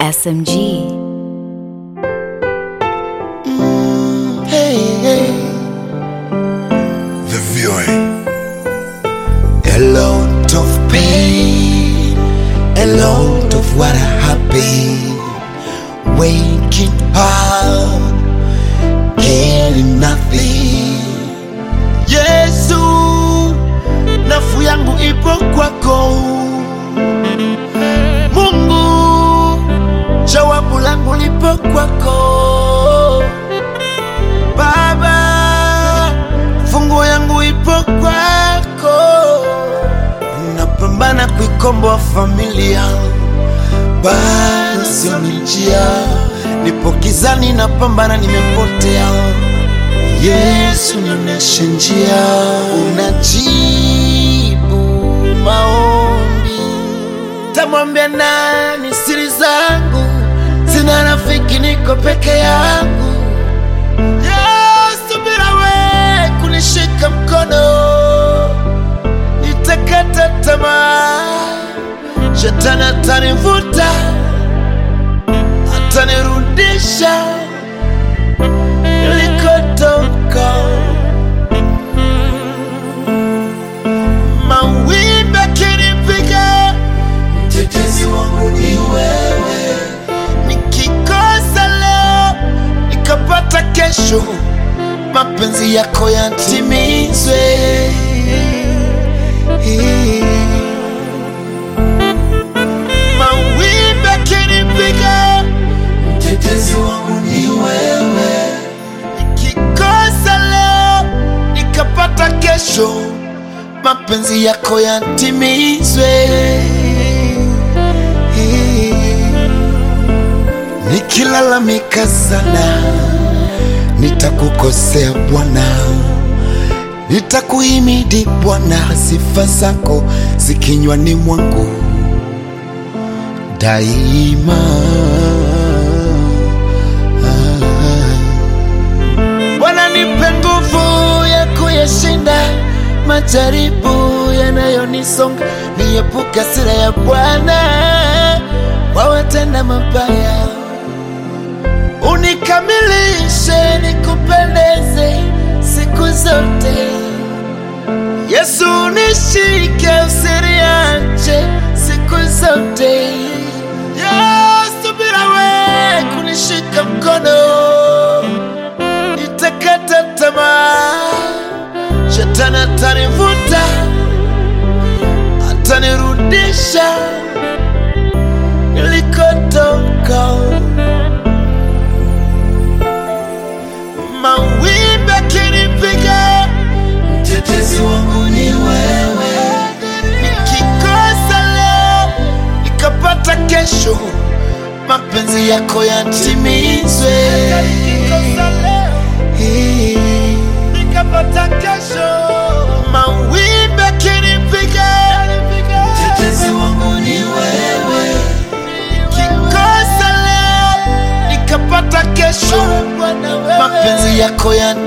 SMG. Hey, hey. The viewing. A lot of pain, a lot of what have been waking up, getting nothing. Yesu, nafu yangu ipo kwako. Mungu, jawabu langu lipo kwako. Baba, fungu yangu ipo kwako. Napambana kuikomboa familia, bado sio njia. Nipo gizani, napambana, nimepotea. Yesu, nionyeshe njia. Unajibu maombi, tamwambia nani siri zangu? Sina rafiki, niko peke yangu. Yesu, bila we kunishika mkono, nitakata tamaa. Shetani atanivuta, atanirudisha nilikotoka. Mawimbi akinipiga, mtetezi wangu ni wewe. Nikikosa leo nikapata kesho, mapenzi yako yatimizwe. Mawimbi akinipiga, mtetezi wangu ni wewe. Nikikosa leo nikapata kesho, mapenzi yako yatimizwe. Nikilalamika sana nitakukosea Bwana, nitakuhimidi Bwana, sifa zako zikinywani mwangu daima. Bwana, nipe nguvu ya kuyashinda majaribu yanayonisonga, niepuke hasira ya Bwana wawatenda mabaya unikamilishe nikupendeze siku zote. Yesu nishike usiniache siku zote. Yesu bila we kunishika mkono nitakata tamaa. Shetani atanivuta atanirudisha nilikotoka. mawimbi akinipiga, mtetezi wangu ni wewe. Nikikosa leo nikapata kesho, mapenzi yako yatimizwe. Nikapata kesho, mawimbi akinipiga, mtetezi wangu ni wewe. Nikikosa leo nikapata kesho, mapenzi yako yatimizwe.